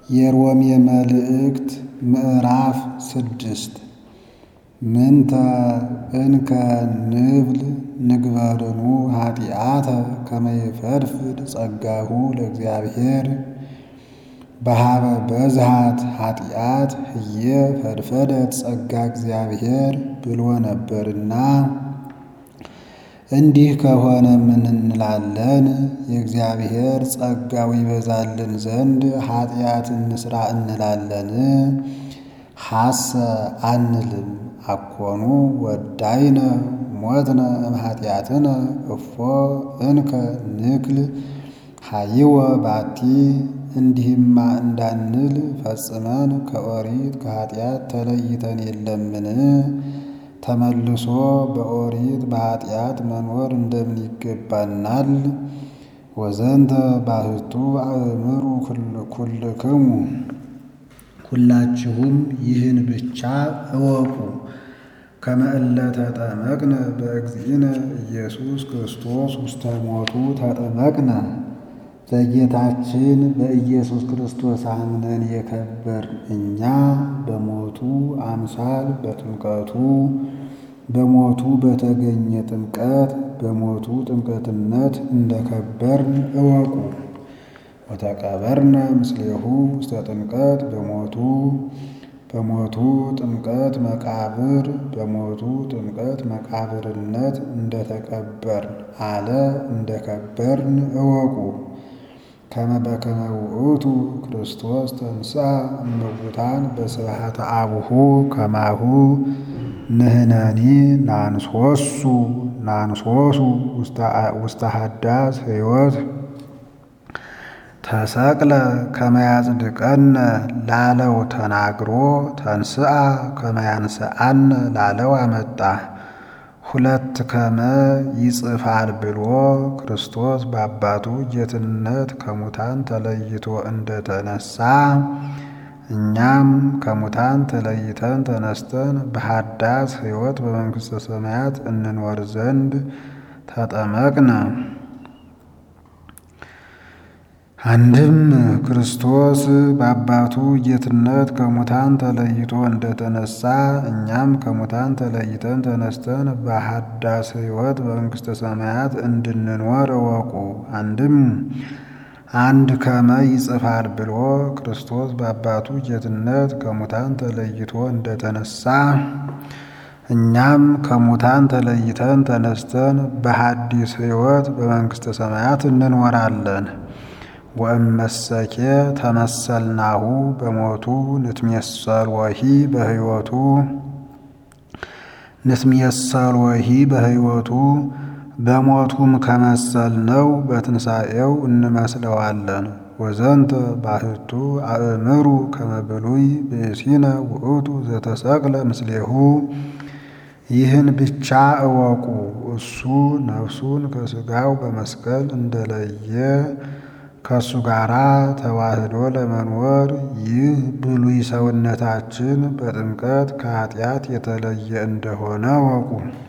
የሮሜ መልእክት ምዕራፍ ስድስት ምንተ እንከ ንብል ንግበርኑ ኃጢአተ ከመ ይፈድፍድ ጸጋሁ ለእግዚአብሔር በሃበ በዝሃት ኃጢአት ህየ ፈድፈደት ጸጋ እግዚአብሔር ብሎ ነበርና እንዲህ ከሆነ ምን እንላለን? የእግዚአብሔር ጸጋው ይበዛልን ዘንድ ኃጢአት እንስራ እንላለን? ሐሰ አንልም። አኮኑ ወዳይነ ሞትነ እምኃጢአትነ እፎ እንከ ንክል ሀይወ ባቲ እንዲህማ እንዳንል ፈጽመን ከኦሪት ከኃጢአት ተለይተን የለምን? ተመልሶ በኦሪት በኃጢአት መኖር እንደምን ይገባናል? ወዘንተ ባህቱ አእምሩ ኩልክሙ ሁላችሁም ይህን ብቻ እወቁ። ከመ እለ ተጠመቅነ በእግዚእነ ኢየሱስ ክርስቶስ ውስተ ሞቱ ተጠመቅነ በጌታችን በኢየሱስ ክርስቶስ አምነን የከበርን እኛ በሞቱ አምሳል በጥምቀቱ በሞቱ በተገኘ ጥምቀት በሞቱ ጥምቀትነት እንደከበርን እወቁ። ወተቀበርነ ምስሌሁ ውስተ ጥምቀት በሞቱ በሞቱ ጥምቀት መቃብር በሞቱ ጥምቀት መቃብርነት እንደተቀበርን አለ እንደከበርን እወቁ። ከመ በከመ ውእቱ ክርስቶስ ተንሥአ እሙታን በስብሐተ አቡሁ ከማሁ ንሕነኒ ናንሶሱ ናንሶሱ ውስተ ሀዳስ ሕይወት ተሰቅለ ከመ ያጽድቀነ ላለው ተናግሮ ተንሥአ ከመ ያንሥአነ ላለው አመጣ። ሁለት ከመ ይጽፋል ብሎ ክርስቶስ በአባቱ ጌትነት ከሙታን ተለይቶ እንደተነሳ እኛም ከሙታን ተለይተን ተነስተን በሀዳስ ሕይወት በመንግሥተ ሰማያት እንኖር ዘንድ ተጠመቅነ። አንድም ክርስቶስ በአባቱ ጌትነት ከሙታን ተለይቶ እንደተነሳ እኛም ከሙታን ተለይተን ተነስተን በሀዳስ ሕይወት በመንግሥተ ሰማያት እንድንኖር እወቁ። አንድም አንድ ከመ ይጽፋል ብሎ ክርስቶስ በአባቱ ጌትነት ከሙታን ተለይቶ እንደተነሳ እኛም ከሙታን ተለይተን ተነስተን በሐዲስ ሕይወት በመንግሥተ ሰማያት እንኖራለን። ወእመሰኬ ተመሰልናሁ በሞቱ ንትሜሰል ወሂ በሕይወቱ ንትሜሰል ወሂ በሕይወቱ በሞቱም ከመሰልነው በትንሣኤው እንመስለዋለን። ወዘንተ ባህቱ አእምሩ ከመ ብሉይ ብእሲነ ውእቱ ዘተሰቅለ ምስሌሁ ይህን ብቻ እወቁ። እሱ ነፍሱን ከሥጋው በመስቀል እንደለየ ከእሱ ጋር ተዋህዶ ለመኖር ይህ ብሉይ ሰውነታችን በጥምቀት ከኃጢአት የተለየ እንደሆነ እወቁ።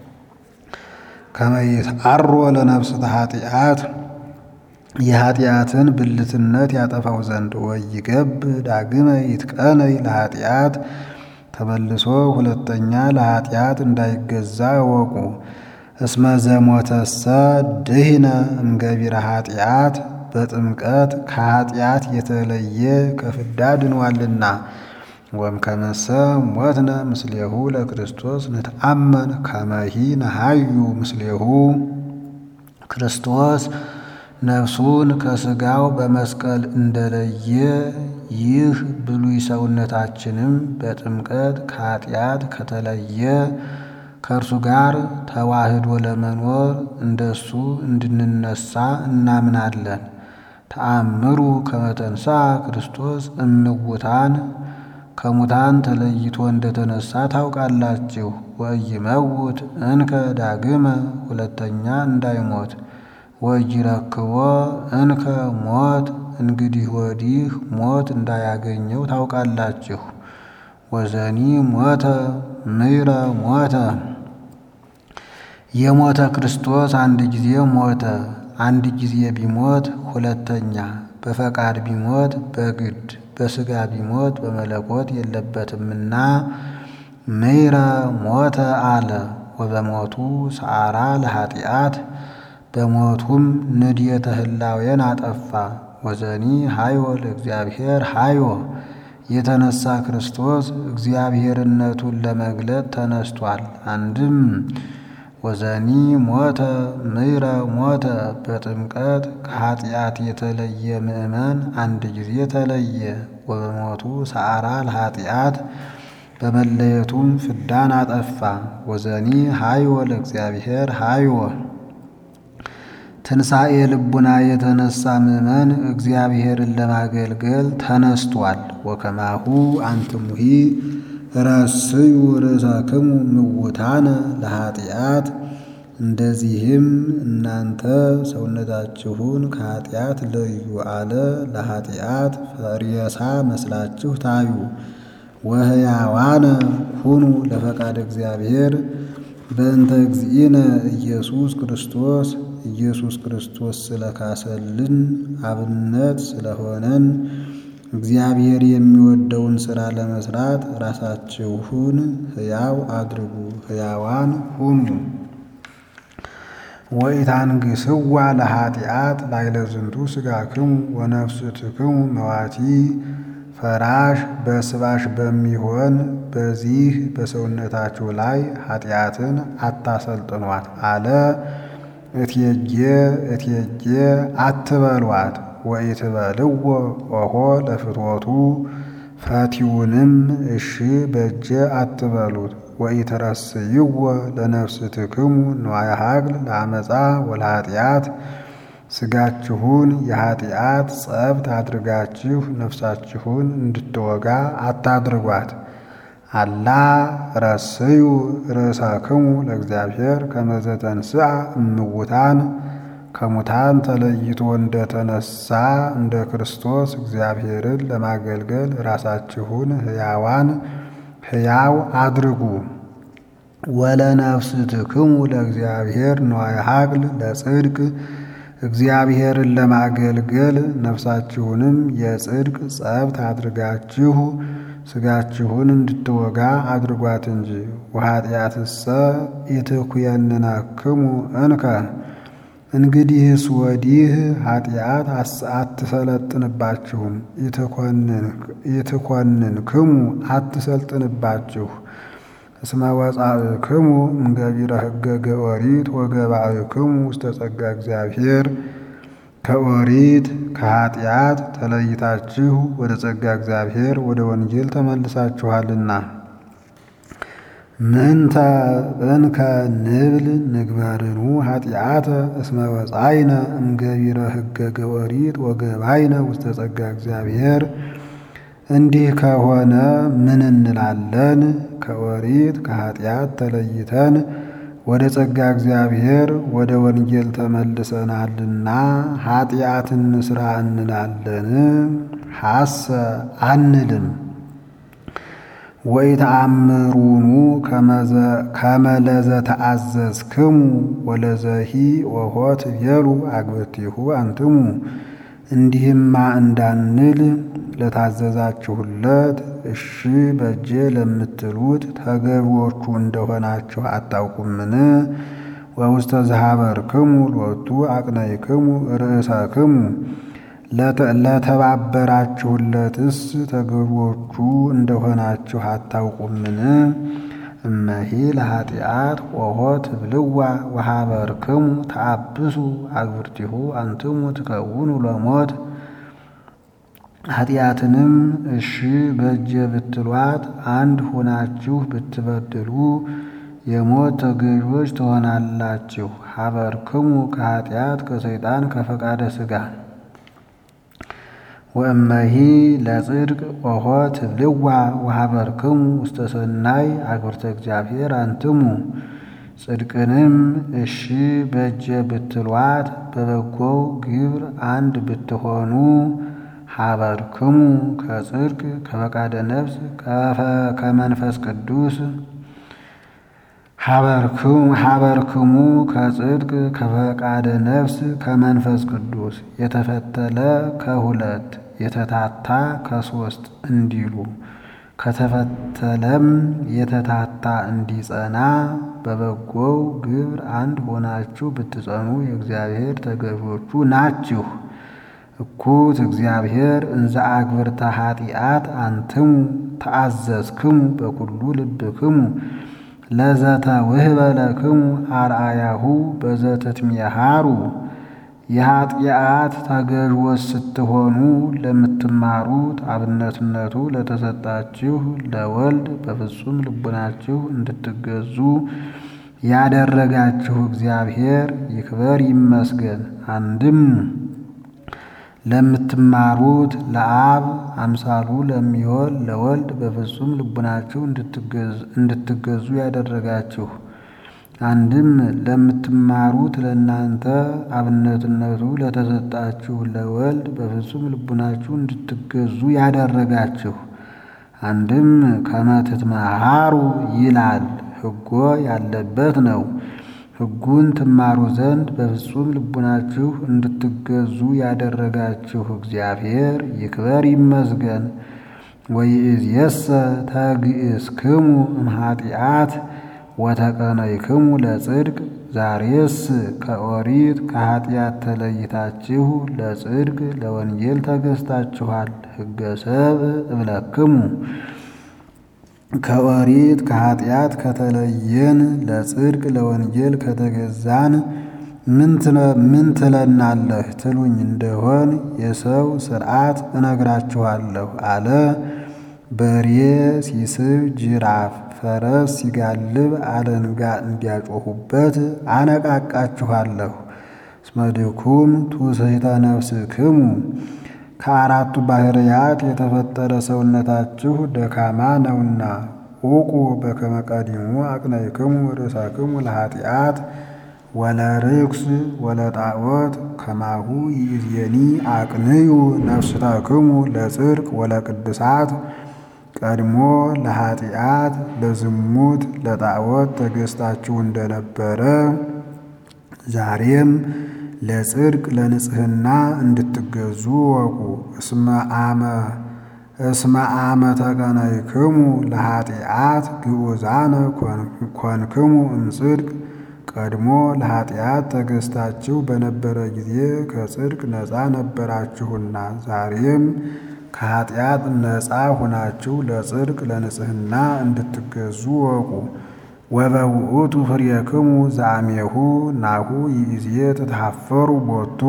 ከመ ይትዐሮ ለነፍስተ ኃጢአት የኃጢአትን ብልትነት ያጠፋው ዘንድ ወይገብ ዳግመ ይትቀነይ ለኃጢአት ተመልሶ ሁለተኛ ለኃጢአት እንዳይገዛ እወቁ። እስመ ዘሞተሰ ድኅነ እምገቢረ ኃጢአት በጥምቀት ከኃጢአት የተለየ ከፍዳ ድኗልና። ወእምከመሰ ሞትነ ምስሌሁ ለክርስቶስ ንትአመን ከመሂ ነሃዩ ምስሌሁ ክርስቶስ ነፍሱን ከሥጋው በመስቀል እንደለየ ይህ ብሉይ ሰውነታችንም በጥምቀት ከኃጢአት ከተለየ ከእርሱ ጋር ተዋህዶ ለመኖር እንደሱ እንድንነሳ እናምናለን። ተአምሩ ከመ ተንሥአ ክርስቶስ እምውታን ከሙታን ተለይቶ እንደተነሳ ታውቃላችሁ። ወኢይመውት እንከ ዳግመ ሁለተኛ እንዳይሞት ወኢይረክቦ እንከ ሞት እንግዲህ ወዲህ ሞት እንዳያገኘው ታውቃላችሁ። ወዘኒ ሞተ ምይረ ሞተ የሞተ ክርስቶስ አንድ ጊዜ ሞተ። አንድ ጊዜ ቢሞት ሁለተኛ በፈቃድ ቢሞት በግድ በሥጋ ቢሞት በመለኮት የለበትምና ምይረ ሞተ አለ። ወበሞቱ ሰዓራ ለኃጢአት በሞቱም ንድየተ ህላዌን አጠፋ። ወዘኒ ሃዮ ለእግዚአብሔር ሃዮ የተነሳ ክርስቶስ እግዚአብሔርነቱን ለመግለጥ ተነስቷል። አንድም ወዘኒ ሞተ ምይረ ሞተ በጥምቀት ከኃጢአት የተለየ ምእመን አንድ ጊዜ ተለየ። ወበሞቱ ሰዓራ ለኃጢአት በመለየቱም ፍዳን አጠፋ። ወዘኒ ሃዮ ለእግዚአብሔር ሃዮ ትንሣኤ ልቡና የተነሳ ምእመን እግዚአብሔርን ለማገልገል ተነስቷል። ወከማሁ አንትሙሂ ረስዩ ርእሳክሙ ምውታነ ለኃጢአት እንደዚህም እናንተ ሰውነታችሁን ከኃጢአት ለዩ አለ። ለኃጢአት ፈሪሳ መስላችሁ ታዩ። ወሕያዋነ ሁኑ ለፈቃድ እግዚአብሔር በእንተ እግዚእነ ኢየሱስ ክርስቶስ ኢየሱስ ክርስቶስ ስለካሰልን አብነት ስለሆነን እግዚአብሔር የሚወደውን ሥራ ለመስራት ራሳችሁን ሕያው አድርጉ፣ ሕያዋን ሁኑ። ወኢታንግሥዋ ለኃጢአት ላዕለ ዝንቱ ሥጋክሙ ወነፍስትክሙ መዋቲ ፈራሽ በስባሽ በሚሆን በዚህ በሰውነታችሁ ላይ ኃጢአትን አታሰልጥኗት አለ። እቴጌ እቴጌ አትበሏት። ወኢትበልዎ ኦሆ ለፍትወቱ ፈቲውንም እሺ በጀ አትበሉት። ወኢትረስይዎ ለነፍስትክሙ ንዋየ ሀቅል ለአመፃ ወለኃጢአት ሥጋችሁን የኃጢአት ጸብት አድርጋችሁ ነፍሳችሁን እንድትወጋ አታድርጓት። አላ ረስዩ ርእሳክሙ ለእግዚአብሔር ከመ ዘተንሥአ እምውታን ከሙታን ተለይቶ እንደተነሳ እንደ ክርስቶስ እግዚአብሔርን ለማገልገል ራሳችሁን ሕያዋን ሕያው አድርጉ። ወለነፍስትክሙ ለእግዚአብሔር ንዋየ ሀቅል ለጽድቅ እግዚአብሔርን ለማገልገል ነፍሳችሁንም የጽድቅ ጸብት አድርጋችሁ ሥጋችሁን እንድትወጋ አድርጓት እንጂ። ወኃጢአትሰ ኢትኩየንነክሙ እንከ እንግዲህስ ወዲህ ኃጢአት አትሰለጥንባችሁም። ኢትኮንንክሙ አትሰልጥንባችሁ። እስመ ወጻእክሙ እምገቢረ ሕገ ኦሪት ወገባእክሙ ውስተ ጸጋ እግዚአብሔር ከኦሪት ከኃጢአት ተለይታችሁ ወደ ጸጋ እግዚአብሔር ወደ ወንጌል ተመልሳችኋልና። ምንተ እንከ ንብል ንግበርኑ ኃጢአተ እስመ ወጻይነ እምገቢረ ሕገ ኦሪት ወገባይነ ውስተ ጸጋ እግዚአብሔር። እንዲህ ከሆነ ምን እንላለን? ከኦሪት ከኃጢአት ተለይተን ወደ ጸጋ እግዚአብሔር ወደ ወንጌል ተመልሰናልና ኃጢአትን ስራ እንላለን? ሐሰ አንልም። ወኢተአምሩኑ ከመለዘ ተአዘዝክሙ ወለዘሂ ወሆ ትቤሉ አግብርቲሁ አንትሙ እንዲህማ እንዳንል ለታዘዛችሁለት እሺ በጄ ለምትሉት ተገቢዎቹ እንደሆናችሁ አታውቁምን? ወውስተ ዝሃበርክሙ ሎቱ አቅነይክሙ ርእሰክሙ ለተባበራችሁለትስ ተገቢዎቹ እንደሆናችሁ አታውቁምን? እመሂ ለኃጢአት ኦሆ ትብልዋ ወሃበርክሙ ተአብሱ አግብርቲሁ አንትሙ ትከውኑ ለሞት ኃጢአትንም እሺ በእጀ ብትሏት አንድ ሆናችሁ ብትበድሉ የሞት ተገዦች ትሆናላችሁ። ሀበርክሙ ከኃጢአት ከሰይጣን ከፈቃደ ሥጋ ወእመሂ ለጽድቅ ኦሆ ትብልዋ ወሀበርክሙ ውስተ ሰናይ አግብርተ እግዚአብሔር አንትሙ ጽድቅንም እሺ በእጀ ብትሏት በበጎው ግብር አንድ ብትሆኑ ሀበርክሙ ከጽድቅ ከፈቃደ ነፍስ ከመንፈስ ቅዱስ ሀበርክሙ ከጽድቅ ከፈቃደ ነፍስ ከመንፈስ ቅዱስ የተፈተለ ከሁለት የተታታ ከሶስት እንዲሉ ከተፈተለም የተታታ እንዲጸና በበጎው ግብር አንድ ሆናችሁ ብትጸኑ የእግዚአብሔር ተገዦቹ ናችሁ። እኩት እግዚአብሔር እንዘ አግብርተ ኃጢአት አንትሙ ተአዘዝክሙ በኩሉ ልብክሙ ለዘተ ውህበ ለክሙ አርአያሁ በዘትትሜሃሩ የኃጢአት ተገዥዎች ስትሆኑ ለምትማሩት አብነትነቱ ለተሰጣችሁ ለወልድ በፍጹም ልቡናችሁ እንድትገዙ ያደረጋችሁ እግዚአብሔር ይክበር ይመስገን። አንድም ለምትማሩት ለአብ አምሳሉ ለሚሆን ለወልድ በፍጹም ልቡናችሁ እንድትገዙ ያደረጋችሁ አንድም ለምትማሩት ለእናንተ አብነትነቱ ለተሰጣችሁ ለወልድ በፍጹም ልቡናችሁ እንድትገዙ ያደረጋችሁ። አንድም ከመትትመሃሩ ይላል ሕጎ ያለበት ነው። ሕጉን ትማሩ ዘንድ በፍጹም ልቡናችሁ እንድትገዙ ያደረጋችሁ እግዚአብሔር ይክበር ይመስገን። ወይእዜሰ ተግእዝክሙ እምኃጢአት ወተቀነይክሙ ለጽድቅ ዛሬስ ከኦሪት ከኃጢአት ተለይታችሁ ለጽድቅ ለወንጌል ተገዝታችኋል። ሕገ ሰብእ እብለክሙ ከኦሪት ከኃጢአት ከተለየን ለጽድቅ ለወንጌል ከተገዛን ምን ትለናለህ ትሉኝ እንደሆን የሰው ሥርዓት እነግራችኋለሁ አለ። በሬ ሲስብ ጅራፍ ፈረስ ሲጋልብ አለንጋ እንዲያጮኹበት አነቃቃችኋለሁ። እስመ ድኩም ትውስሕተ ነፍስክሙ ከአራቱ ባሕርያት የተፈጠረ ሰውነታችሁ ደካማ ነውና። ዑቁ በከመ ቀዲሙ አቅነይክሙ ርእሳክሙ ለኃጢአት ወለርኩስ ወለጣዖት ከማሁ ይእዜኒ አቅንዩ ነፍስታክሙ ለጽድቅ ወለቅድሳት ቀድሞ ለኃጢአት ለዝሙት ለጣዖት ተገዝታችሁ እንደነበረ ዛሬም ለጽድቅ ለንጽሕና እንድትገዙ ወቁ። እስመ አመ እስመ አመ ተቀነይክሙ ለኃጢአት ግዑዛነ ኮንክሙ እምጽድቅ ቀድሞ ለኃጢአት ተገዝታችሁ በነበረ ጊዜ ከጽድቅ ነፃ ነበራችሁና ዛሬም ከኃጢአት ነፃ ሁናችሁ ለጽድቅ ለንጽሕና እንድትገዙ ወቁ። ወበውእቱ ፍሬክሙ ዛሜሁ ናሁ ይእዜ ትትሐፈሩ ቦቱ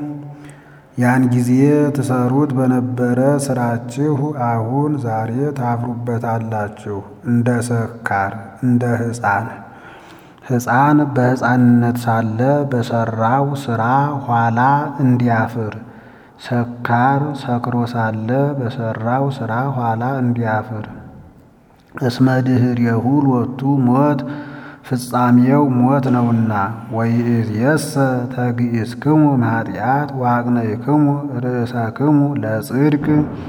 ያን ጊዜ ትሰሩት በነበረ ስራችሁ አሁን ዛሬ ታፍሩበታላችሁ። እንደ ሰካር እንደ ሕፃን ሕፃን በሕፃንነት ሳለ በሰራው ስራ ኋላ እንዲያፍር ሰካር ሰክሮ ሳለ በሰራው ስራ ኋላ እንዲያፍር። እስመ ድኅሬሁ ሎቱ ሞት ፍጻሜው ሞት ነውና። ወይእዜሰ ተግእዝክሙ እምኃጢአት ወአቅነይክሙ ርእሳክሙ ለጽድቅ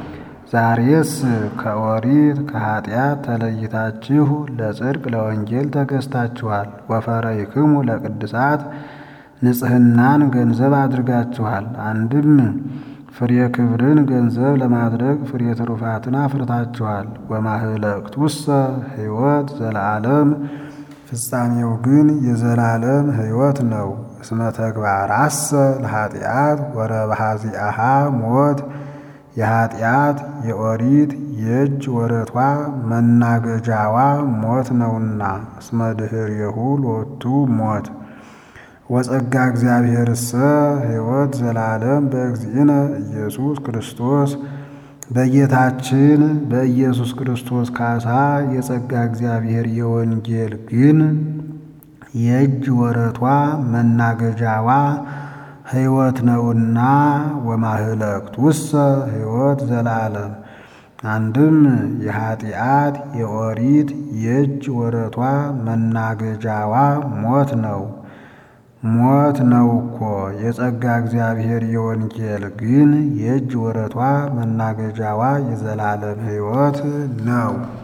ዛሬስ ከኦሪት ከኃጢአት ተለይታችሁ ለጽድቅ ለወንጌል ተገዝታችኋል። ወፈረይክሙ ለቅድሳት ንጽሕናን ገንዘብ አድርጋችኋል። አንድም ፍሬ ክብርን ገንዘብ ለማድረግ ፍሬ ትሩፋትን አፍርታችኋል። ወማህለቅቱሰ ሕይወት ዘለዓለም ፍጻሜው ግን የዘላለም ሕይወት ነው። እስመ ተግባራሰ ለኃጢአት ወረባሃዚአሃ ሞት የኃጢአት የኦሪት የእጅ ወረቷ መናገጃዋ ሞት ነውና። እስመ ድኅሬሁ ሎቱ ሞት ወጸጋ እግዚአብሔርሰ ሕይወት ዘላለም በእግዚእነ ኢየሱስ ክርስቶስ በጌታችን በኢየሱስ ክርስቶስ ካሳ የጸጋ እግዚአብሔር የወንጌል ግን የእጅ ወረቷ መናገጃዋ ሕይወት ነውና። ወማህለቅት ውሰ ሕይወት ዘላለም አንድም የኃጢአት የኦሪት የእጅ ወረቷ መናገጃዋ ሞት ነው ሞት ነው እኮ። የጸጋ እግዚአብሔር የወንጌል ግን የእጅ ወረቷ መናገጃዋ የዘላለም ሕይወት ነው።